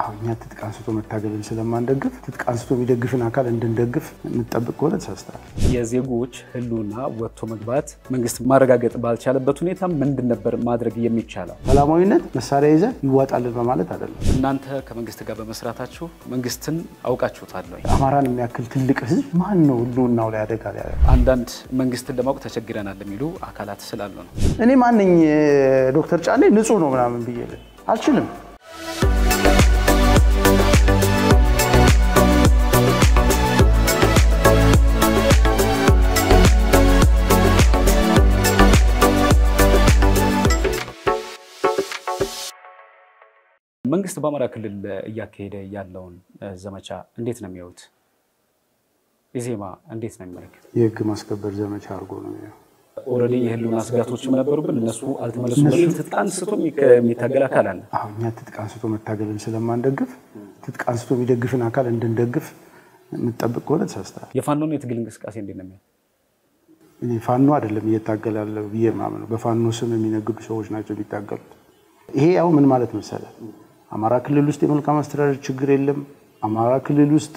አሁን እኛ ትጥቅ አንስቶ መታገልን ስለማንደግፍ ትጥቅ አንስቶ የሚደግፍን አካል እንድንደግፍ የምንጠብቅ ከሆነ ተሳስተናል። የዜጎች ሕልውና ወጥቶ መግባት መንግስት ማረጋገጥ ባልቻለበት ሁኔታ ምንድን ነበር ማድረግ የሚቻለው? ሰላማዊነት መሳሪያ ይዘ ይዋጣልን በማለት አይደለም። እናንተ ከመንግስት ጋር በመስራታችሁ መንግስትን አውቃችሁታል ወይ? አማራን የሚያክል ትልቅ ህዝብ ማን ነው ህልውናው ላይ አደጋ ላይ ያለ? አንዳንድ መንግስትን ለማወቅ ተቸግረናል የሚሉ አካላት ስላሉ ነው። እኔ ማንኝ ዶክተር ጫኔ ንጹህ ነው ምናምን ብዬ አልችልም። መንግስት በአማራ ክልል እያካሄደ ያለውን ዘመቻ እንዴት ነው የሚያዩት? ኢዜማ እንዴት ነው የሚመለከት? የህግ ማስከበር ዘመቻ አድርጎ ነው የሚያየው። ኦልሬዲ የህልውና ስጋቶችም ነበሩብን፣ እነሱ አልተመለሱም በሚል ትጥቅ አንስቶ የሚታገል አካል አለ። አሁን እኛ ትጥቅ አንስቶ መታገልን ስለማንደግፍ ትጥቅ አንስቶ የሚደግፍን አካል እንድንደግፍ የምንጠብቅ ከሆነ ተሳስተናል። የፋኖን የትግል እንቅስቃሴ እንዴት ነው የሚያዩት? እኔ ፋኖ አይደለም እየታገለ ያለው ብዬ ማምነው፣ በፋኖ ስም የሚነግዱ ሰዎች ናቸው የሚታገሉት። ይሄ ያው ምን ማለት መሰለ፣ አማራ ክልል ውስጥ የመልካም አስተዳደር ችግር የለም። አማራ ክልል ውስጥ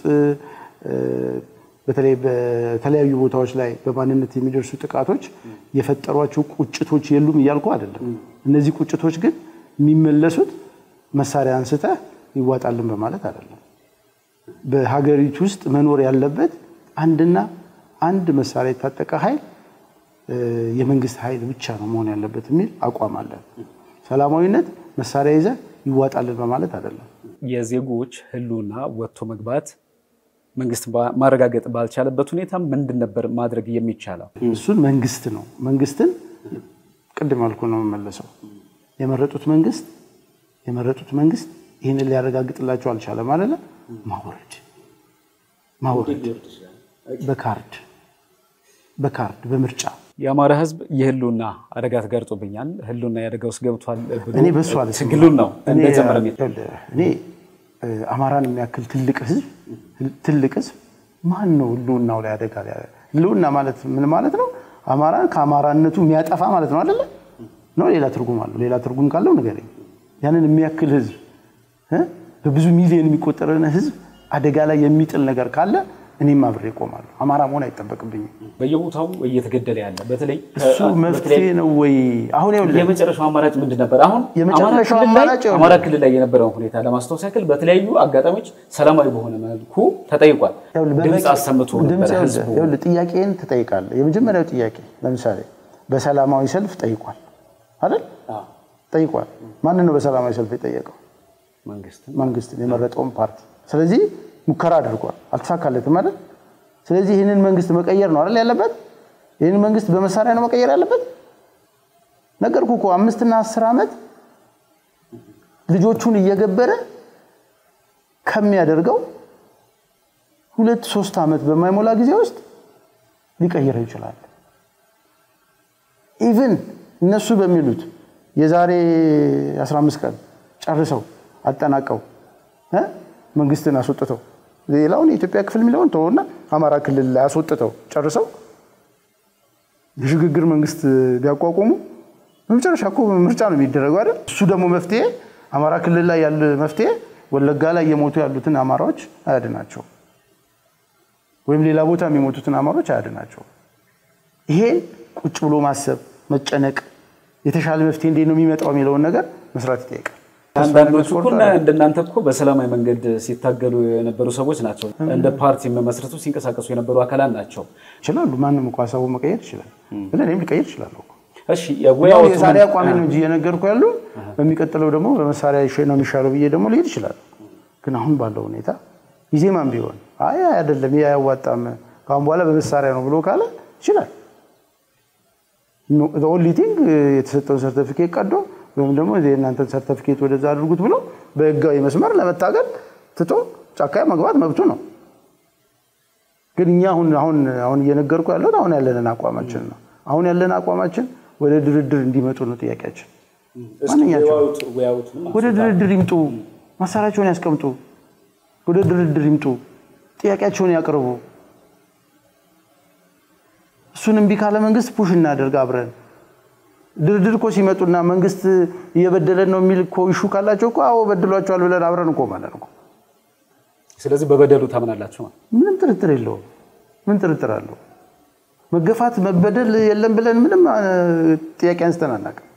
በተለይ በተለያዩ ቦታዎች ላይ በማንነት የሚደርሱ ጥቃቶች የፈጠሯቸው ቁጭቶች የሉም እያልኩ አይደለም። እነዚህ ቁጭቶች ግን የሚመለሱት መሳሪያ አንስተህ ይዋጣልን በማለት አይደለም። በሀገሪቱ ውስጥ መኖር ያለበት አንድና አንድ መሳሪያ የታጠቀ ኃይል የመንግስት ኃይል ብቻ ነው መሆን ያለበት የሚል አቋም አለን። ሰላማዊነት መሳሪያ ይዘህ ይዋጣልን በማለት አይደለም። የዜጎች ህልውና ወጥቶ መግባት መንግስት ማረጋገጥ ባልቻለበት ሁኔታ ምንድን ነበር ማድረግ የሚቻለው? እሱን መንግስት ነው መንግስትን ቅድም አልኩ ነው የምመለሰው። የመረጡት መንግስት የመረጡት መንግስት ይህንን ሊያረጋግጥላቸው አልቻለም አለ ማውረድ ማውረድ በካርድ በካርድ በምርጫ የአማራ ህዝብ የህልውና አደጋ ተጋርጦብኛል፣ ህልውና የአደጋ ውስጥ ገብቷል ብሎ እኔ በሱ አለ ትግሉን ነው እንደጀመረ እኔ አማራን የሚያክል ትልቅ ህዝብ ትልቅ ህዝብ ማን ነው ህልውናው ላይ አደጋ ላይ ህልውና ማለት ምን ማለት ነው? አማራን ከአማራነቱ የሚያጠፋ ማለት ነው አይደለ? ነው ሌላ ትርጉም አለው? ሌላ ትርጉም ካለው ንገረኝ። ያንን የሚያክል ህዝብ በብዙ ሚሊዮን የሚቆጠረን ህዝብ አደጋ ላይ የሚጥል ነገር ካለ እኔም አብሬ እቆማለሁ። አማራ መሆን አይጠበቅብኝም። በየቦታው እየተገደለ ያለ በተለይ እሱ መፍትሄ ነው ወይ? አሁን ይኸውልህ የመጨረሻው አማራጭ ምንድን ነበር? አሁን የመጨረሻው አማራ ክልል ላይ- አማራጭ ይኸውልህ። አማራ ክልል ላይ የነበረውን ሁኔታ ለማስታወስ ያክል በተለያዩ አጋጣሚዎች ሰላማዊ በሆነ መልኩ ተጠይቋል። ይኸውልህ ድምፅ በበቂ- አሰምቶ ድምፅ ነበረ ይኸውልህ፣ ህዝቡ። ይኸውልህ ጥያቄን ትጠይቃለህ። የመጀመሪያው ጥያቄ ለምሳሌ በሰላማዊ ሰልፍ ጠይቋል አይደል? ጠይቋል። ማንን ነው በሰላማዊ ሰልፍ የጠየቀው? መንግስት መንግስትን የመረጠውን ፓርቲ። ስለዚህ ሙከራ አድርጓል፣ አልተሳካለትም አይደል? ስለዚህ ይህንን መንግስት መቀየር ነው አይደል ያለበት? ይህንን መንግስት በመሳሪያ ነው መቀየር ያለበት። ነገርኩ እኮ አምስትና አስር ዓመት ልጆቹን እየገበረ ከሚያደርገው ሁለት ሶስት ዓመት በማይሞላ ጊዜ ውስጥ ሊቀይረው ይችላል። ኢቭን እነሱ በሚሉት የዛሬ 15 ቀን ጨርሰው አጠናቀው እ መንግስትን አስወጥተው ሌላውን የኢትዮጵያ ክፍል የሚለውን ተወውና አማራ ክልል ላይ አስወጥተው ጨርሰው የሽግግር መንግስት ቢያቋቁሙ በመጨረሻ እኮ ምርጫ ነው የሚደረገው አይደል? እሱ ደግሞ መፍትሄ አማራ ክልል ላይ ያለ መፍትሄ ወለጋ ላይ የሞቱ ያሉትን አማራዎች አያድናቸው ወይም ሌላ ቦታ የሚሞቱትን አማሮች አያድናቸው። ይሄን ቁጭ ብሎ ማሰብ፣ መጨነቅ፣ የተሻለ መፍትሄ እንዴት ነው የሚመጣው የሚለውን ነገር መስራት ይጠይቃል። አንዳንዶቹ እኮ እና እንደናንተ እኮ በሰላማዊ መንገድ ሲታገሉ የነበሩ ሰዎች ናቸው። እንደ ፓርቲ መመስረቱ ሲንቀሳቀሱ የነበሩ አካላት ናቸው። ይችላሉ። ማንም እኮ ሀሳቡን መቀየር ይችላል። ግን እኔም ሊቀይር ይችላለሁ እኮ። እሺ ያው የወያው የዛሬ አቋሚ ነው እንጂ እየነገርኩ ያሉ በሚቀጥለው ደግሞ በመሳሪያ ይሻ- ነው የሚሻለው ብዬ ደግሞ ሊሄድ ይችላል። ግን አሁን ባለው ሁኔታ ኢዜማም ቢሆን አይ አይደለም ይህ አያዋጣም ከአሁን በኋላ በመሳሪያ ነው ብሎ ካለ ይችላል። ኦንሊ ቲንግ የተሰጠውን ሰርተፊኬት ቀዶ ወይም ደግሞ የእናንተን ሰርተፊኬት ወደዛ አድርጉት ብሎ በህጋዊ መስመር ለመታገል ትቶ ጫካ መግባት መብቱ ነው። ግን እኛ አሁን አሁን አሁን እየነገርኩ ያለሁት አሁን ያለንን አቋማችን ነው። አሁን ያለን አቋማችን ወደ ድርድር እንዲመጡ ነው ጥያቄያችን። ማንኛቸው ወደ ድርድር ይምጡ፣ መሳሪያቸውን ያስቀምጡ፣ ወደ ድርድር ይምጡ፣ ጥያቄያቸውን ያቅርቡ። እሱን እምቢ ካለ መንግስት ፑሽ እናደርግ አብረን ድርድር እኮ ሲመጡና መንግስት እየበደለን ነው የሚል እኮ ይሹ ካላቸው እኮ አዎ በድሏቸዋል ብለን አብረን እኮ ማለት ነው። ስለዚህ በበደሉ ታምናላችሁ ማለት ምንም ጥርጥር የለውም። ምን ጥርጥር አለው? መገፋት መበደል የለም ብለን ምንም ጥያቄ አንስተን አናውቅም።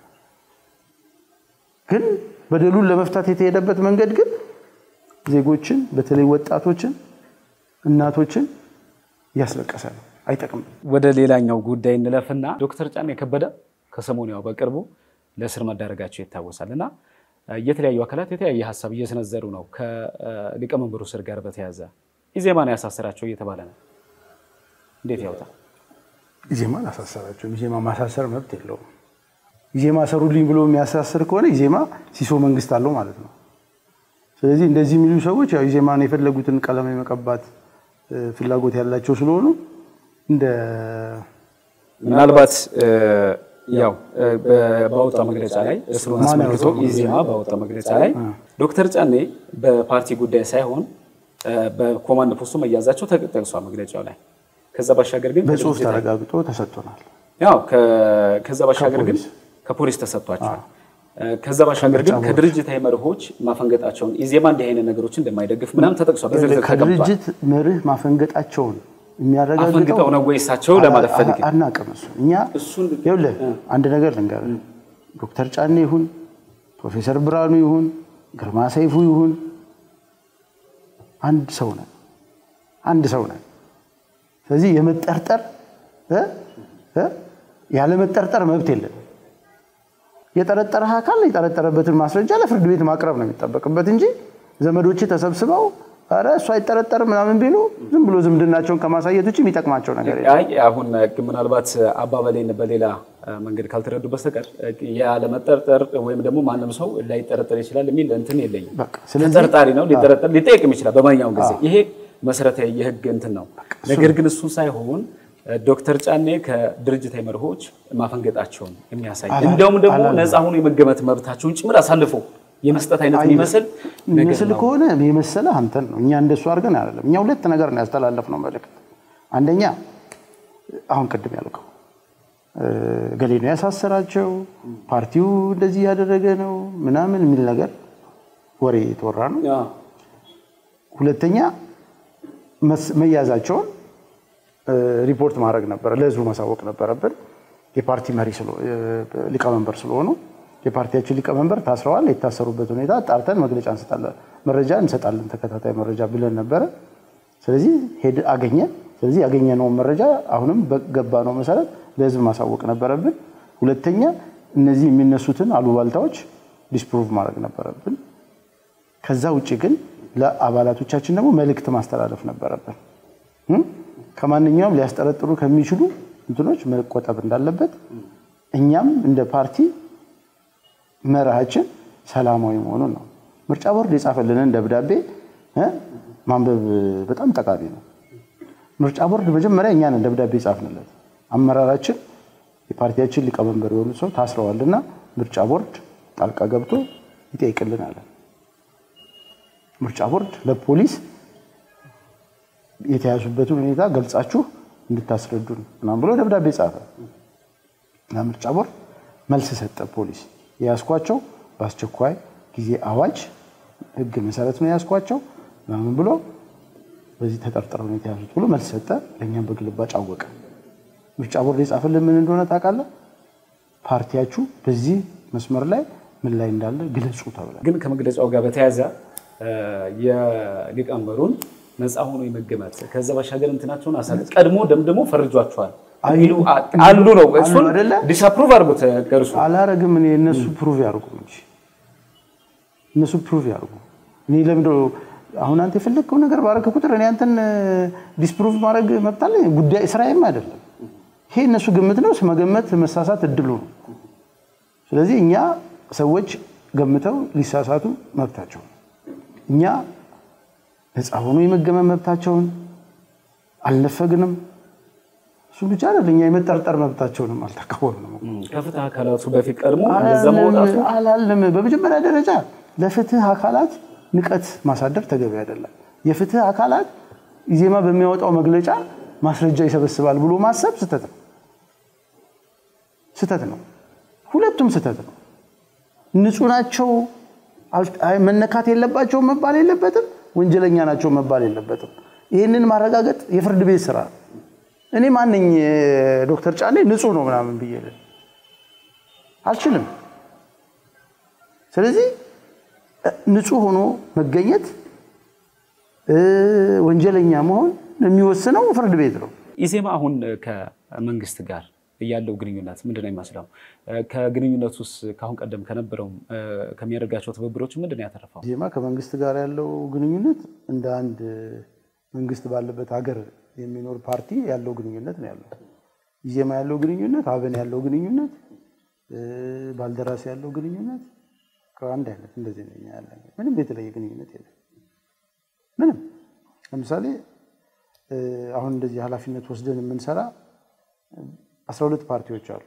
ግን በደሉን ለመፍታት የተሄደበት መንገድ ግን ዜጎችን በተለይ ወጣቶችን፣ እናቶችን እያስለቀሰ ነው። አይጠቅምም። ወደ ሌላኛው ጉዳይ እንለፍና ዶክተር ጫኔ ከበደ ከሰሞኑ ያው በቅርቡ ለእስር መዳረጋቸው ይታወሳል እና የተለያዩ አካላት የተለያየ ሀሳብ እየሰነዘሩ ነው። ከሊቀመንበሩ ስር ጋር በተያያዘ ኢዜማን ያሳሰራቸው እየተባለ ነው። እንዴት ያውጣል? ኢዜማ አላሳሰራቸውም። ኢዜማ ማሳሰር መብት የለውም። ኢዜማ ሰሩልኝ ብሎ የሚያሳስር ከሆነ ኢዜማ ሲሶ መንግስት አለው ማለት ነው። ስለዚህ እንደዚህ የሚሉ ሰዎች ያው ኢዜማን የፈለጉትን ቀለም የመቀባት ፍላጎት ያላቸው ስለሆኑ እንደ ምናልባት ያው ባወጣው መግለጫ ላይ እስሩን አስመልክቶ ኢዜማ ባወጣው መግለጫ ላይ ዶክተር ጫኔ በፓርቲ ጉዳይ ሳይሆን በኮማንድ ፖስቱ መያዛቸው ተጠቅሷል መግለጫው ላይ። ከዛ ባሻገር ግን በጽሁፍ ተረጋግጦ ተሰጥቶናል። ያው ከዛ ባሻገር ግን ከፖሊስ ተሰጥቷቸዋል። ከዛ ባሻገር ግን ከድርጅታዊ መርሆች ማፈንገጣቸውን ኢዜማ እንዲህ አይነት ነገሮችን እንደማይደግፍ ምናምን ተጠቅሷል። በዝርዝር ተቀምጧል። ከድርጅት መርህ ማፈንገጣቸውን የሚያረጋግጠው አፈንግጠው ነው ወይ እሳቸው ለማለት ፈልጌ አናውቅም። እሱ እኛ ይኸውልህ አንድ ነገር ልንገርህ፣ ዶክተር ጫኔ ይሁን ፕሮፌሰር ብርሃኑ ይሁን ግርማ ሰይፉ ይሁን አንድ ሰው ነን፣ አንድ ሰው ነን። ስለዚህ የመጠርጠር ያለ መጠርጠር መብት የለን። የጠረጠረህ አካል የጠረጠረበትን ማስረጃ ለፍርድ ቤት ማቅረብ ነው የሚጠበቅበት እንጂ ዘመዶች ተሰብስበው ኧረ እሱ አይጠረጠርም ምናምን ቢሉ ዝም ብሎ ዝምድናቸውን ከማሳየት ውጭ የሚጠቅማቸው ነገር የለም። አይ አሁን ምናልባት አባባሌን በሌላ መንገድ ካልተረዱ በስተቀር ያለመጠርጠር ወይም ደግሞ ማንም ሰው ላይጠረጠር ይችላል የሚል እንትን የለኝም። በቃ ስለዚህ ተጠርጣሪ ነው ሊጠረጠር ሊጠየቅም ይችላል በማንኛውም ጊዜ። ይሄ መሰረታዊ የህግ እንትን ነው። ነገር ግን እሱ ሳይሆን ዶክተር ጫኔ ከድርጅታዊ መርሆች ማፈንገጣቸውን የሚያሳይ እንዲያውም ደግሞ ነፃ ሆኖ የመገመት መብታቸውን ጭምር አሳልፎ የመስጠት አይነት የሚመስል ነገር የሚመስል ነው። ከሆነ የመሰለ አንተን ነው። እኛ እንደሱ አድርገን አይደለም። እኛ ሁለት ነገር ነው ያስተላለፍነው መልእክት። አንደኛ አሁን ቅድም ያልከው ገሌ ነው ያሳሰራቸው፣ ፓርቲው እንደዚህ ያደረገ ነው ምናምን የሚል ነገር ወሬ የተወራ ነው። አዎ። ሁለተኛ መስ- መያዛቸውን ሪፖርት ማድረግ ነበረ፣ ለህዝቡ ማሳወቅ ነበረብን። የፓርቲ መሪ ስለ- ሊቀመንበር ስለሆኑ የፓርቲያችን ሊቀመንበር ታስረዋል። የታሰሩበት ሁኔታ ጣርተን መግለጫ እንሰጣለን፣ መረጃ እንሰጣለን፣ ተከታታይ መረጃ ብለን ነበረ። ስለዚህ ሄድ አገኘን። ስለዚህ ያገኘነውን መረጃ አሁንም በገባነው መሰረት ለህዝብ ማሳወቅ ነበረብን። ሁለተኛ እነዚህ የሚነሱትን አሉባልታዎች ዲስፕሩቭ ማድረግ ነበረብን። ከዛ ውጭ ግን ለአባላቶቻችን ደግሞ መልእክት ማስተላለፍ ነበረብን። እም? ከማንኛውም ሊያስጠረጥሩ ከሚችሉ እንትኖች መቆጠብ እንዳለበት እኛም እንደ ፓርቲ መርሃችን ሰላማዊ መሆኑን ነው። ምርጫ ቦርድ የጻፈልንን ደብዳቤ እ ማንበብ በጣም ጠቃሚ ነው። ምርጫ ቦርድ መጀመሪያ እኛንን ደብዳቤ ጻፍንለት። አመራራችን የፓርቲያችን ሊቀመንበር የሆኑ ሰው ታስረዋልና ምርጫ ቦርድ ጣልቃ ገብቶ ይጠይቅልን አለን። ምርጫ ቦርድ ለፖሊስ የተያዙበትን ሁኔታ ገልጻችሁ እንድታስረዱን ምናምን ብሎ ደብዳቤ ጻፈ። ለምርጫ ቦርድ መልስ ሰጠ። ፖሊስ የያዝኳቸው በአስቸኳይ ጊዜ አዋጅ ሕግ መሰረት ነው የያዝኳቸው ምናምን ብሎ በዚህ ተጠርጥረው ነው የተያዙት ብሎ መልስ ሰጠ። ለእኛም በግልባጭ አወቀ። ምርጫ ቦርድ የጻፈልን ምን እንደሆነ ታውቃለህ? ፓርቲያችሁ በዚህ መስመር ላይ ምን ላይ እንዳለ ግለጹ ተብሏል። ግን ከመግለጫው ጋር በተያያዘ የሊቀመንበሩን ነፃ ሆኖ የመገመት ከዛ ባሻገር እንትናቸውን አሳል ቀድሞ ደምድሞ ፈርጇቸዋል የሚሉ አሉ ነው። እሱን አይደለ? ዲስአፕሩቭ አድርጉት ከእርሱ አላረግም። እኔ እነሱ ፕሩቭ ያርጉ እንጂ እነሱ ፕሩቭ ያርጉ። እኔ ለምንድን ነው አሁን አንተ የፈለግከው ነገር ባረከ ቁጥር እኔ አንተን ዲስፕሩቭ ማድረግ መብት አለኝ? ጉዳይ ስራዬም አይደለም። ይሄ እነሱ ግምት ነው። መገመት መሳሳት እድሉ ነው። ስለዚህ እኛ ሰዎች ገምተው ሊሳሳቱ መብታቸው ነው። እኛ ነፃ ሆኖ የመገመት መብታቸውን አልነፈግንም። እሱ ብቻ አይደል፣ እኛ የመጠርጠር መብታቸውንም አልተቃወምንም። ከፍትህ አካላቱ በፊት ቀድሞ እንደዛ መውጣቱ አላልም። በመጀመሪያ ደረጃ ለፍትህ አካላት ንቀት ማሳደር ተገቢ አይደለም። የፍትህ አካላት ኢዜማ በሚያወጣው መግለጫ ማስረጃ ይሰበስባል ብሎ ማሰብ ስህተት ነው፣ ስህተት ነው። ሁለቱም ስህተት ነው። ንጹህ ናቸው መነካት የለባቸው መባል የለበትም። ወንጀለኛ ናቸው መባል የለበትም። ይህንን ማረጋገጥ የፍርድ ቤት ስራ ነው። እኔ ማንኝ ዶክተር ጫኔ ንጹህ ነው ምናምን ብዬ አልችልም። ስለዚህ ንጹህ ሆኖ መገኘት ወንጀለኛ መሆን የሚወስነው ፍርድ ቤት ነው። ኢዜማ አሁን ከመንግስት ጋር ያለው ግንኙነት ምንድን ነው የሚመስለው? ከግንኙነት ውስጥ ከአሁን ቀደም ከነበረው ከሚያደርጋቸው ትብብሮች ምንድን ነው ያተረፈው? ኢዜማ ከመንግስት ጋር ያለው ግንኙነት እንደ አንድ መንግስት ባለበት ሀገር የሚኖር ፓርቲ ያለው ግንኙነት ነው ያለው። ኢዜማ ያለው ግንኙነት፣ አብን ያለው ግንኙነት፣ ባልደራስ ያለው ግንኙነት ከአንድ አይነት እንደዚህ ነው ያለ። ምንም የተለየ ግንኙነት የለም። ምንም ለምሳሌ አሁን እንደዚህ ኃላፊነት ወስደን የምንሰራ አስራ ሁለት ፓርቲዎች አሉ።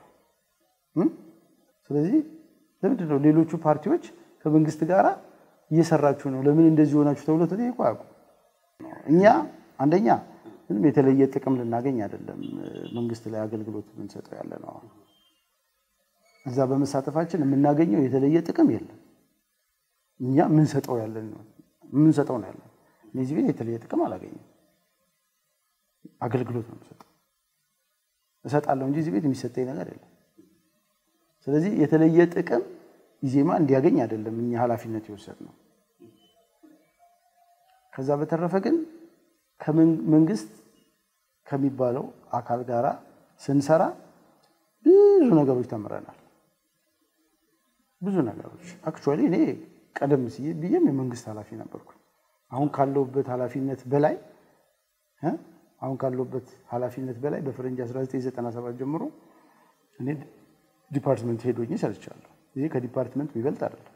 ስለዚህ ለምንድን ነው ሌሎቹ ፓርቲዎች ከመንግስት ጋር እየሰራችሁ ነው ለምን እንደዚህ ሆናችሁ ተብሎ ተጠይቆ አያውቁም። እኛ አንደኛ ምንም የተለየ ጥቅም ልናገኝ አይደለም መንግስት ላይ አገልግሎት የምንሰጠው ያለ ነው። እዛ በመሳተፋችን የምናገኘው የተለየ ጥቅም የለም። እኛ የምንሰጠው ያለን ነው የምንሰጠው ነው ያለን። እነዚህ ቤት የተለየ ጥቅም አላገኘም። አገልግሎት ነው የምሰጠው እሰጣለሁ እንጂ እዚህ ቤት የሚሰጠኝ ነገር የለም። ስለዚህ የተለየ ጥቅም ኢዜማ እንዲያገኝ አይደለም እኛ ኃላፊነት የወሰድነው። ከዛ በተረፈ ግን ከመንግስት ከሚባለው አካል ጋራ ስንሰራ ብዙ ነገሮች ተምረናል። ብዙ ነገሮች አክቹዋሊ እኔ ቀደም ሲል ብዬም የመንግስት ኃላፊ ነበርኩ። አሁን ካለሁበት ኃላፊነት በላይ አሁን ካለሁበት ኃላፊነት በላይ በፈረንጅ 1997 ጀምሮ እኔ ዲፓርትመንት ሄድ ሆኜ ሰርቻለሁ። ይሄ ከዲፓርትመንት የሚበልጥ አይደለም።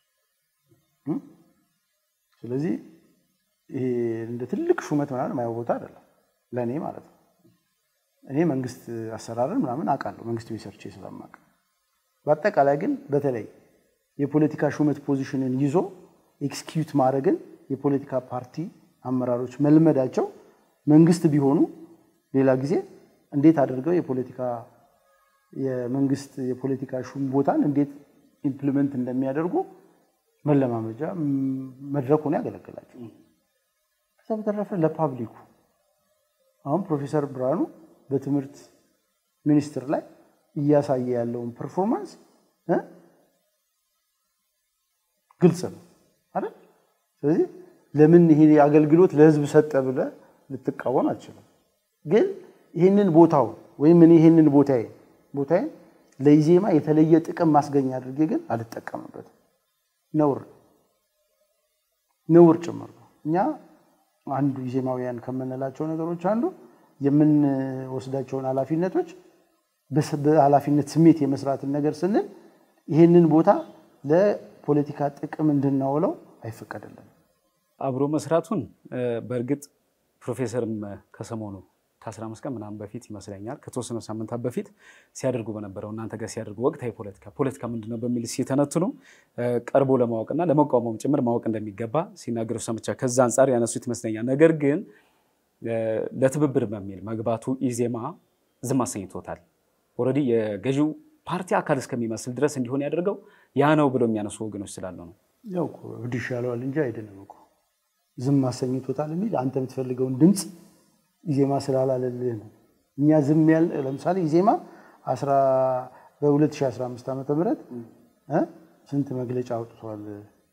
ስለዚህ ይሄ እንደ ትልቅ ሹመት ምናምን የማየው ቦታ አይደለም ለእኔ ማለት ነው። እኔ መንግስት አሰራርን ምናምን አውቃለሁ መንግስት ቤት ሰርቼ ስለማውቅ። በአጠቃላይ ግን በተለይ የፖለቲካ ሹመት ፖዚሽንን ይዞ ኤክስኪዩት ማድረግን የፖለቲካ ፓርቲ አመራሮች መልመዳቸው መንግስት ቢሆኑ ሌላ ጊዜ እንዴት አድርገው የፖለቲካ የመንግስት የፖለቲካ ሹም ቦታን እንዴት ኢምፕሊመንት እንደሚያደርጉ መለማመጃ መድረክ ሆኖ ያገለግላቸው። ከዛ በተረፈ ለፓብሊኩ አሁን ፕሮፌሰር ብርሃኑ በትምህርት ሚኒስቴር ላይ እያሳየ ያለውን ፐርፎርማንስ ግልጽ ነው አይደል? ስለዚህ ለምን ይሄ አገልግሎት ለህዝብ ሰጠ ብለህ ልትቃወም አትችልም። ግን ይህንን ቦታውን ወይም እኔ ይህንን ቦታዬ ቦታዬ ለኢዜማ የተለየ ጥቅም ማስገኛ አድርጌ ግን አልጠቀምበትም። ነውር ነውር ጭምር ነው። እኛ አንዱ ኢዜማውያን ከምንላቸው ነገሮች አንዱ የምንወስዳቸውን ኃላፊነቶች በኃላፊነት ስሜት የመስራትን ነገር ስንል ይህንን ቦታ ለፖለቲካ ጥቅም እንድናውለው አይፈቀድልንም። አብሮ መስራቱን በእርግጥ ፕሮፌሰርም ከሰሞኑ ከአስራ አምስት ቀን ምናምን በፊት ይመስለኛል ከተወሰኑ ሳምንታት በፊት ሲያደርጉ በነበረው እናንተ ጋር ሲያደርጉ ወቅታዊ ፖለቲካ ፖለቲካ ምንድን ነው በሚል ሲተነትኑ ቀርቦ ለማወቅና ለመቃወመም ጭምር ማወቅ እንደሚገባ ሲናገሩ ሰምቻ ከዛ አንጻር ያነሱት ይመስለኛል። ነገር ግን ለትብብር በሚል መግባቱ ኢዜማ ዝም አሰኝቶታል። ኦልሬዲ የገዢው ፓርቲ አካል እስከሚመስል ድረስ እንዲሆን ያደርገው ያ ነው ብሎ የሚያነሱ ወገኖች ስላሉ ነው። ያው እኮ እብድ ይሻለዋል እንጂ አይደለም እኮ ዝም አሰኝቶታል የሚል አንተ የምትፈልገውን ድምፅ ኢዜማ ስላላለልህ ነው። እኛ ዝም ያል ለምሳሌ ኢዜማ በ2015 ዓ ም ስንት መግለጫ አውጥተዋል?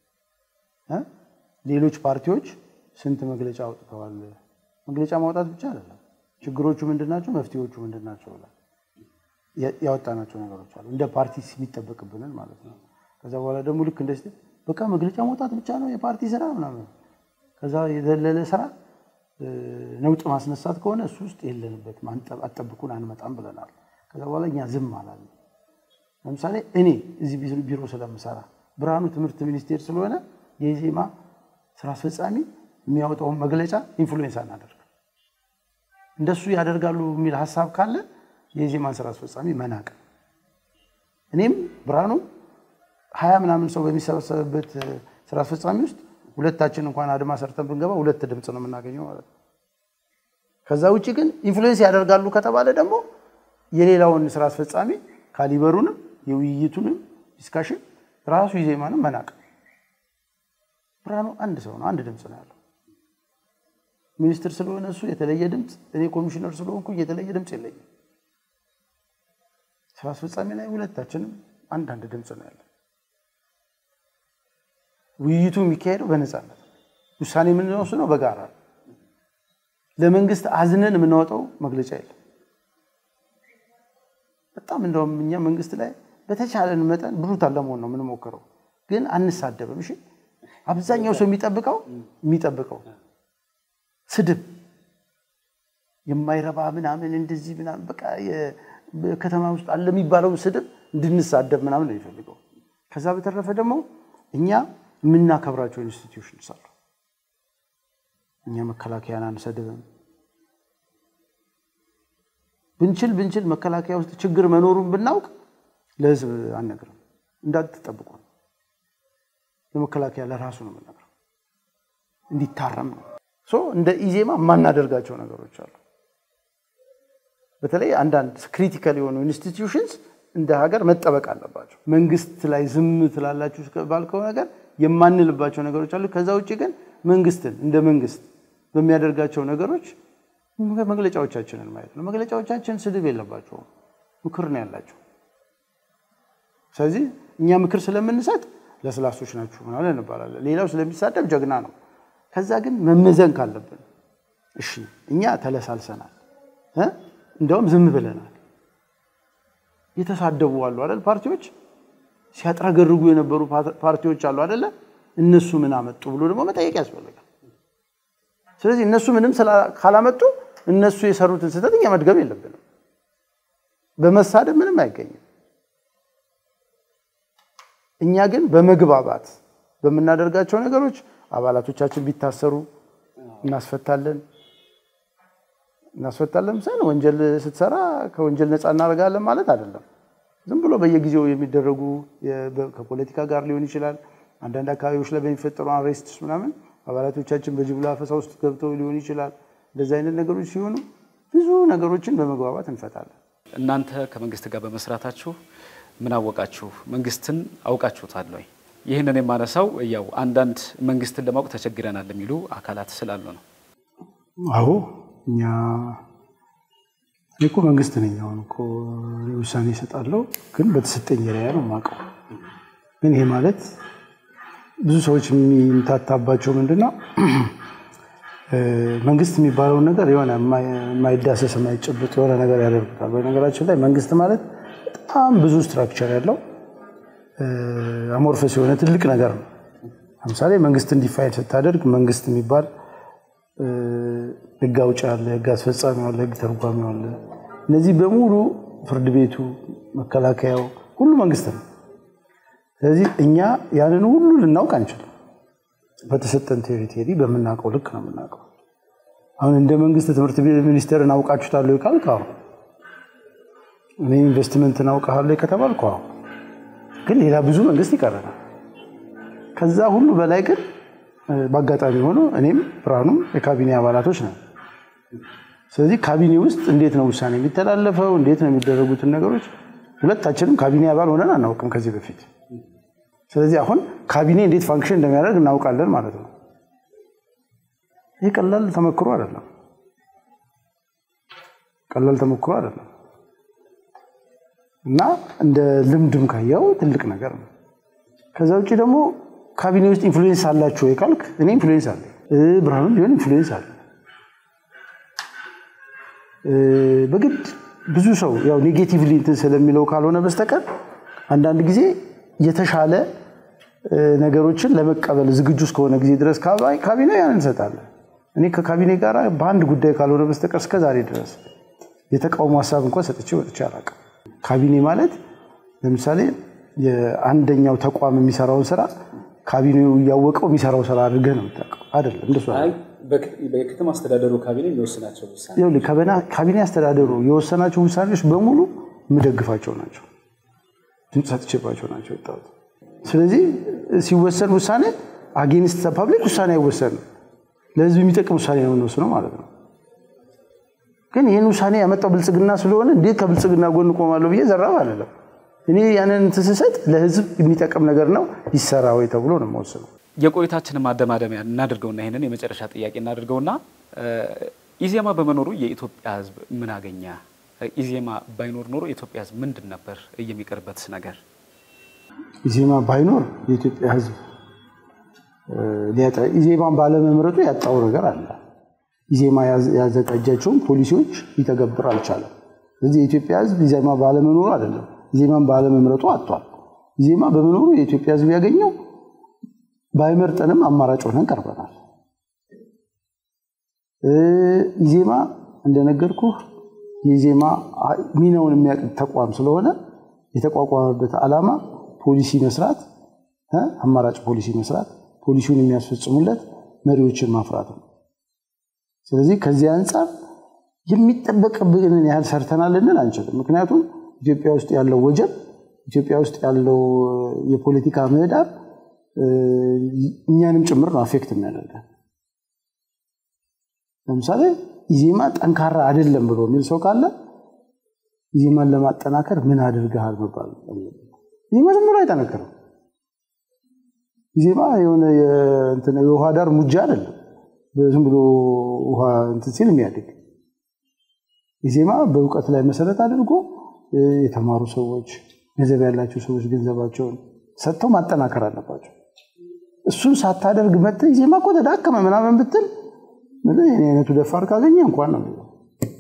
ሌሎች ፓርቲዎች ስንት መግለጫ አውጥተዋል? መግለጫ ማውጣት ብቻ አይደለም። ችግሮቹ ምንድናቸው? መፍትሄዎቹ ምንድናቸው? ያወጣናቸው ነገሮች አሉ። እንደ ፓርቲ የሚጠበቅብንን ማለት ነው። ከዛ በኋላ ደግሞ ልክ እንደ በቃ መግለጫ ማውጣት ብቻ ነው የፓርቲ ስራ ምናምን ከዛ የዘለለ ስራ ነውጥ ማስነሳት ከሆነ እሱ ውስጥ የለንበትም፣ አጠብቁን፣ አንመጣም ብለናል። ከዛ በኋላ እኛ ዝም አላለም። ለምሳሌ እኔ እዚህ ቢሮ ስለምሰራ ብርሃኑ ትምህርት ሚኒስቴር ስለሆነ የኢዜማ ስራ አስፈጻሚ የሚያወጣውን መግለጫ ኢንፍሉዌንስ አናደርግ። እንደሱ ያደርጋሉ የሚል ሀሳብ ካለ የኢዜማን ስራ አስፈጻሚ መናቅ። እኔም ብርሃኑ ሀያ ምናምን ሰው በሚሰበሰብበት ስራ አስፈጻሚ ውስጥ ሁለታችን እንኳን አድማ ሰርተን ብንገባ ሁለት ድምፅ ነው የምናገኘው ማለት ነው። ከዛ ውጭ ግን ኢንፍሉዌንስ ያደርጋሉ ከተባለ ደግሞ የሌላውን ስራ አስፈጻሚ ካሊበሩንም የውይይቱንም ዲስካሽን ራሱ ኢዜማንም መናቅ። ብርሃኑ አንድ ሰው ነው፣ አንድ ድምፅ ነው ያለው። ሚኒስትር ስለሆነ እሱ የተለየ ድምፅ፣ እኔ ኮሚሽነር ስለሆንኩ የተለየ ድምፅ የለኝም። ስራ አስፈጻሚ ላይ ሁለታችንም አንዳንድ ድምፅ ነው ያለን። ውይይቱ የሚካሄደው በነፃነት ውሳኔ የምንወስነው በጋራ ነው። ለመንግስት አዝነን የምናወጣው መግለጫ የለም። በጣም እንደውም እኛ መንግስት ላይ በተቻለን መጠን ብሩታል ለመሆን ነው የምንሞክረው፣ ግን አንሳደብም። እሺ አብዛኛው ሰው የሚጠብቀው የሚጠብቀው ስድብ የማይረባ ምናምን እንደዚህ ምናምን በቃ ከተማ ውስጥ አለ የሚባለው ስድብ እንድንሳደብ ምናምን ነው የሚፈልገው። ከዛ በተረፈ ደግሞ እኛ የምናከብራቸው ኢንስቲትዩሽንስ አሉ። እኛ መከላከያን አንሰድብም። ብንችል ብንችል መከላከያ ውስጥ ችግር መኖሩን ብናውቅ ለህዝብ አንነግርም። እንዳትጠብቁ ነው። ለመከላከያ ለራሱ ነው የምንነግረው፣ እንዲታረም ነው። እንደ ኢዜማ የማናደርጋቸው ነገሮች አሉ። በተለይ አንዳንድ ክሪቲካል የሆኑ ኢንስቲትዩሽንስ እንደ ሀገር መጠበቅ አለባቸው። መንግስት ላይ ዝም ትላላችሁ ባልከው ነገር የማንልባቸው ነገሮች አሉ። ከዛ ውጭ ግን መንግስትን እንደ መንግስት በሚያደርጋቸው ነገሮች መግለጫዎቻችንን ማየት ነው። መግለጫዎቻችን ስድብ የለባቸውም፣ ምክር ነው ያላቸው። ስለዚህ እኛ ምክር ስለምንሰጥ ለስላሶች ናችሁ ምናምን እንባላለን። ሌላው ስለሚሳደብ ጀግና ነው። ከዛ ግን መመዘን ካለብን እሺ፣ እኛ ተለሳልሰናል፣ እንዲያውም ዝም ብለናል። የተሳደቡ አሉ አይደል? ፓርቲዎች ሲያጥረገርጉ የነበሩ ፓርቲዎች አሉ አይደለ? እነሱ ምን አመጡ ብሎ ደግሞ መጠየቅ ያስፈልጋል። ስለዚህ እነሱ ምንም ካላመጡ እነሱ የሰሩትን ስህተት እኛ መድገም የለብንም። በመሳደብ ምንም አይገኝም። እኛ ግን በመግባባት በምናደርጋቸው ነገሮች አባላቶቻችን ቢታሰሩ እናስፈታለን እናስፈታለን ሳይሆን ወንጀል ስትሰራ ከወንጀል ነፃ እናደርጋለን ማለት አይደለም። ዝም ብሎ በየጊዜው የሚደረጉ ከፖለቲካ ጋር ሊሆን ይችላል። አንዳንድ አካባቢዎች ላይ በሚፈጠሩ አሬስት ምናምን አባላቶቻችን በጅምላ አፈሳ ውስጥ ገብተው ሊሆን ይችላል። እንደዚህ አይነት ነገሮች ሲሆኑ ብዙ ነገሮችን በመግባባት እንፈታለን። እናንተ ከመንግስት ጋር በመስራታችሁ ምን አወቃችሁ? መንግስትን አውቃችሁታል ወይ? ይህንን የማነሳው ያው አንዳንድ መንግስትን ለማወቅ ተቸግረናል የሚሉ አካላት ስላሉ ነው። አዎ እኛ እኔ እኮ መንግስት ነኝ። አሁን እኮ ውሳኔ እሰጣለሁ፣ ግን በተሰጠኝ ሪያ ነው የማውቀው። ግን ይሄ ማለት ብዙ ሰዎች የሚምታታባቸው ምንድን ነው መንግስት የሚባለውን ነገር የሆነ የማይዳሰስ የማይጨብጥ የሆነ ነገር ያደርጉታል። በነገራችን ላይ መንግስት ማለት በጣም ብዙ ስትራክቸር ያለው አሞርፈስ የሆነ ትልቅ ነገር ነው። ለምሳሌ መንግስት እንዲፋይል ስታደርግ መንግስት የሚባል ህግ አውጭ አለ፣ ህግ አስፈጻሚ አለ፣ ህግ ተርጓሚ አለ። እነዚህ በሙሉ ፍርድ ቤቱ፣ መከላከያው ሁሉ መንግስት ነው። ስለዚህ እኛ ያንን ሁሉ ልናውቅ አንችልም። በተሰጠን ቴሪቴሪ በምናውቀው ልክ ነው የምናውቀው። አሁን እንደ መንግስት ትምህርት ሚኒስቴርን አውቃችሁታለሁ ካልክ አሁን እኔ ኢንቨስትመንትን አውቃለሁ ከተባልኩ አሁን ግን ሌላ ብዙ መንግስት ይቀረናል። ከዛ ሁሉ በላይ ግን በአጋጣሚ ሆኖ እኔም ብርሃኑም የካቢኔ አባላቶች ነን። ስለዚህ ካቢኔ ውስጥ እንዴት ነው ውሳኔ የሚተላለፈው፣ እንዴት ነው የሚደረጉትን ነገሮች ሁለታችንም ካቢኔ አባል ሆነን አናውቅም ከዚህ በፊት። ስለዚህ አሁን ካቢኔ እንዴት ፋንክሽን እንደሚያደርግ እናውቃለን ማለት ነው። ይህ ቀላል ተሞክሮ አይደለም፣ ቀላል ተሞክሮ አይደለም እና እንደ ልምድም ካየው ትልቅ ነገር ነው። ከዛ ውጭ ደግሞ ካቢኔ ውስጥ ኢንፍሉዌንስ አላችሁ ወይ ካልክ እኔ ኢንፍሉዌንስ አለ፣ ብርሃኑም ቢሆን ኢንፍሉዌንስ አለ። በግድ ብዙ ሰው ያው ኔጌቲቭሊ እንትን ስለሚለው ካልሆነ በስተቀር አንዳንድ ጊዜ የተሻለ ነገሮችን ለመቀበል ዝግጁ እስከሆነ ጊዜ ድረስ ካቢኔ ያን እንሰጣለን። እኔ ከካቢኔ ጋር በአንድ ጉዳይ ካልሆነ በስተቀር እስከ ዛሬ ድረስ የተቃውሞ ሀሳብ እንኳን ሰጥቼ ወጥቼ አላውቅም። ካቢኔ ማለት ለምሳሌ የአንደኛው ተቋም የሚሰራውን ስራ ካቢኔው እያወቀው የሚሰራው ስራ አድርገህ ነው የምታውቀው። አይደለም እንደሱ በከተማ አስተዳደሩ ካቢኔ የሚወስናቸው ውሳኔ ይኸውልህ፣ ካቢኔ አስተዳደሩ የወሰናቸው ውሳኔዎች በሙሉ የምደግፋቸው ናቸው። ድምፅ ሰጥቼባቸው ናቸው የወጣሁት። ስለዚህ ሲወሰን ውሳኔ አጌንስት ፐብሊክ ውሳኔ አይወሰንም። ለህዝብ የሚጠቅም ውሳኔ ነው የምንወስነው ማለት ነው። ግን ይህን ውሳኔ ያመጣው ብልጽግና ስለሆነ እንዴት ከብልጽግና ጎን ቆማለሁ ብዬ ዘራፍ አይደለም። እኔ ያንን እንትን ስሰጥ ለህዝብ የሚጠቅም ነገር ነው ይሰራ ወይ ተብሎ ነው የምወስነው። የቆይታችንን ማደማደሚያ እናድርገውና ይህንን የመጨረሻ ጥያቄ እናድርገውና ኢዜማ በመኖሩ የኢትዮጵያ ህዝብ ምን አገኘ? ኢዜማ ባይኖር ኖሮ የኢትዮጵያ ህዝብ ምንድን ነበር የሚቀርበት ነገር? ኢዜማ ባይኖር የኢትዮጵያ ህዝብ ሊያጣ ኢዜማን ባለመምረጡ ያጣው ነገር አለ። ኢዜማ ያዘጋጃቸውን ፖሊሲዎች ሊተገብር አልቻለም። ስለዚህ የኢትዮጵያ ህዝብ ኢዜማ ባለመኖሩ አይደለም፣ ኢዜማን ባለመምረጡ አጥቷል። ኢዜማ በመኖሩ የኢትዮጵያ ህዝብ ያገኘው ባይመርጠንም አማራጭ ሆነን ቀርበናል። ኢዜማ እንደነገርኩህ የኢዜማ ሚናውን የሚያውቅ ተቋም ስለሆነ የተቋቋመበት ዓላማ ፖሊሲ መስራት፣ አማራጭ ፖሊሲ መስራት፣ ፖሊሲውን የሚያስፈጽሙለት መሪዎችን ማፍራት ነው። ስለዚህ ከዚህ አንጻር የሚጠበቅብንን ያህል ሰርተናል ልንል አንችልም። ምክንያቱም ኢትዮጵያ ውስጥ ያለው ወጀብ፣ ኢትዮጵያ ውስጥ ያለው የፖለቲካ ምህዳር እኛንም ጭምር ነው አፌክት የሚያደርገን። ለምሳሌ ኢዜማ ጠንካራ አይደለም ብሎ የሚል ሰው ካለ ኢዜማን ለማጠናከር ምን አድርገሃል መባል ኢዜማ ዝም ብሎ አይጠነክርም። ኢዜማ የሆነ የውሃ ዳር ሙጃ አይደለም፣ ዝም ብሎ ውሃ እንትን ሲል የሚያድግ ኢዜማ በእውቀት ላይ መሰረት አድርጎ የተማሩ ሰዎች፣ ገንዘብ ያላቸው ሰዎች ገንዘባቸውን ሰጥተው ማጠናከር አለባቸው። እሱን ሳታደርግ መጥተህ ኢዜማ እኮ ተዳከመ ምናምን ብትል እኔ አይነቱ ደፋር ካገኘ እንኳን ነው የሚለው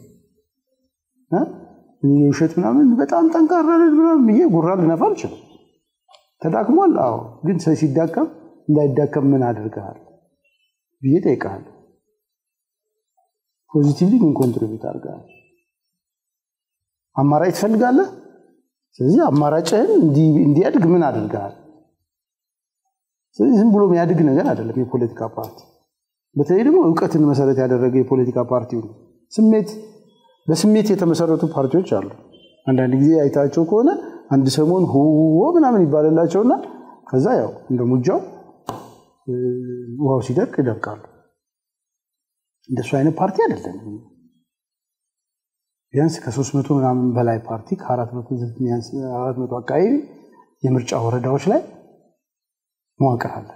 የውሸት ምናምን በጣም ጠንካራ ምናምን ብዬ ጉራ ልነፋ አልችልም። ተዳክሟል። አዎ፣ ግን ሰው ሲዳከም እንዳይዳከም ምን አድርገሃል ብዬ ጠይቀሃለሁ። ፖዚቲቭሊ ምን ኮንትሪቢዩት አድርገሃል? አማራጭ ትፈልጋለህ። ስለዚህ አማራጭህን እንዲያድግ ምን አድርገሃል? ስለዚህ ዝም ብሎ የሚያድግ ነገር አይደለም የፖለቲካ ፓርቲ በተለይ ደግሞ እውቀትን መሰረት ያደረገ የፖለቲካ ፓርቲ ነው። ስሜት በስሜት የተመሰረቱ ፓርቲዎች አሉ። አንዳንድ ጊዜ አይታቸው ከሆነ አንድ ሰሞን ሆ ምናምን ይባልላቸውና ከዛ ያው እንደ ሙጃው ውሃው ሲደርቅ ይደርቃሉ። እንደሱ አይነት ፓርቲ አይደለም። ቢያንስ ከሶስት መቶ ምናምን በላይ ፓርቲ ከአራት መቶ አካባቢ የምርጫ ወረዳዎች ላይ መዋቅር አለ።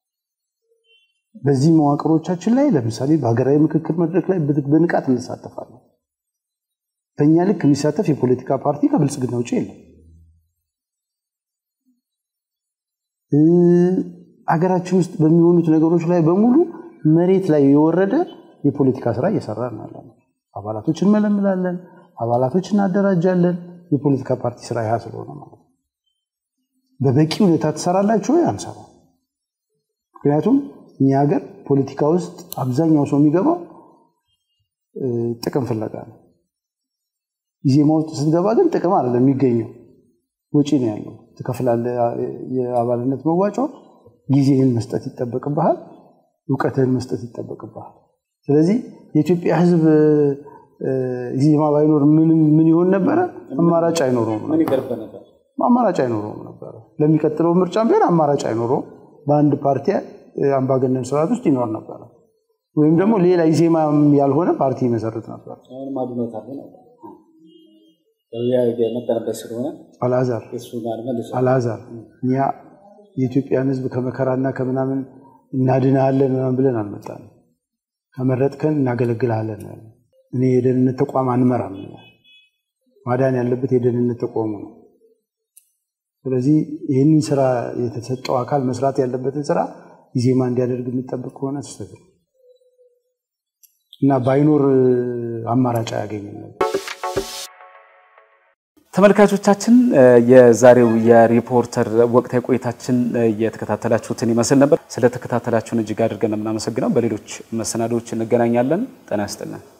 በዚህ መዋቅሮቻችን ላይ ለምሳሌ በሀገራዊ ምክክር መድረክ ላይ በንቃት እንሳተፋለን። በእኛ ልክ የሚሳተፍ የፖለቲካ ፓርቲ ከብልጽግና ውጭ የለም። ሀገራችን ውስጥ በሚሆኑት ነገሮች ላይ በሙሉ መሬት ላይ የወረደ የፖለቲካ ስራ እየሰራ ነው። አባላቶች እንመለምላለን፣ አባላቶች እናደራጃለን። የፖለቲካ ፓርቲ ስራ ያ ስለሆነ ማለት ነው። በበቂ ሁኔታ ትሰራላችሁ ወይ? አንሰራ። ምክንያቱም እኛ ሀገር ፖለቲካ ውስጥ አብዛኛው ሰው የሚገባው ጥቅም ፍለጋ ነው። ኢዜማ ውስጥ ስትገባ ግን ጥቅም አይደለም የሚገኘው፣ ወጪ ነው ያለው። ትከፍላለህ የአባልነት መዋጮ፣ ጊዜህን መስጠት ይጠበቅብሃል፣ እውቀትህን መስጠት ይጠበቅብሃል። ስለዚህ የኢትዮጵያ ሕዝብ ኢዜማ ባይኖር ምን ይሆን ነበረ? አማራጭ አይኖረውም አማራጭ አይኖረውም ነበረ። ለሚቀጥለው ምርጫም ቢሆን አማራጭ አይኖረውም። በአንድ ፓርቲ አምባገነን ስርዓት ውስጥ ይኖር ነበረ። ወይም ደግሞ ሌላ ኢዜማ ያልሆነ ፓርቲ ይመሰርት ነበር። አልዓዛር አልዓዛር እኛ የኢትዮጵያን ህዝብ ከመከራና ከምናምን እናድንሃለን ምናምን ብለን አልመጣንም። ከመረጥከን እናገለግልሃለን። እኔ የደህንነት ተቋም አንመራም። ማዳን ያለበት የደህንነት ተቋሙ ነው። ስለዚህ ይህንን ስራ የተሰጠው አካል መስራት ያለበትን ስራ ኢዜማ እንዲያደርግ የሚጠብቅ ከሆነ ስህተት ነው እና ባይኖር አማራጭ አያገኝም ነበር። ተመልካቾቻችን የዛሬው የሪፖርተር ወቅታዊ ቆይታችን የተከታተላችሁትን ይመስል ነበር። ስለተከታተላችሁን እጅግ አድርገን የምናመሰግነው። በሌሎች መሰናዶዎች እንገናኛለን። ጤና ይስጥልን።